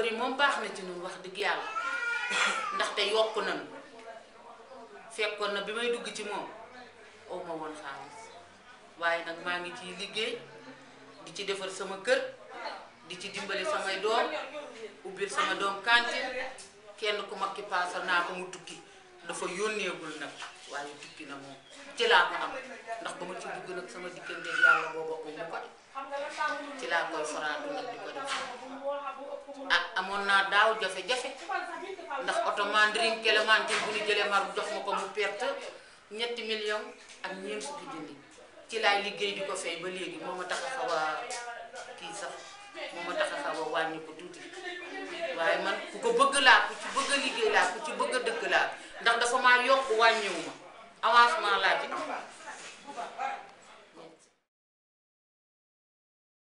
nii moom baax na ci ñun wax dëgg yàlla ndaxte yokk nañu fekkoon na bi may dugg ci moom aw ma woon xaalis waaye nag maa ngi ciy liggéey di ci defar sama kër di ci dimbali samay doom ubbil sama doom cantine kenn ku mag ki paasal naa ko mu tukki dafa yónneegul nag waaye tukki na moom ci laa ko am ndax ba ma ci dugg nag sama diggante yàlla booba ko mu ko ci laa koy faraatu nag di ko def ah amoon naa daaw jafe-jafe ndax oto mandarin Clémentine bu ñu jëlee mar jox ma ko mu perte ñetti million ak ñeent fukki junni ci laay liggéey di ko fay ba léegi moo ma tax a xaw a kii sax moo ma tax a xaw a wàññi ko tuuti waaye man ku ko bëgg laa ku ci bëgg a liggéey laa ku ci bëgg a dëkk laa ndax dafa maa yokk wàññiwu ma avancement laa ci am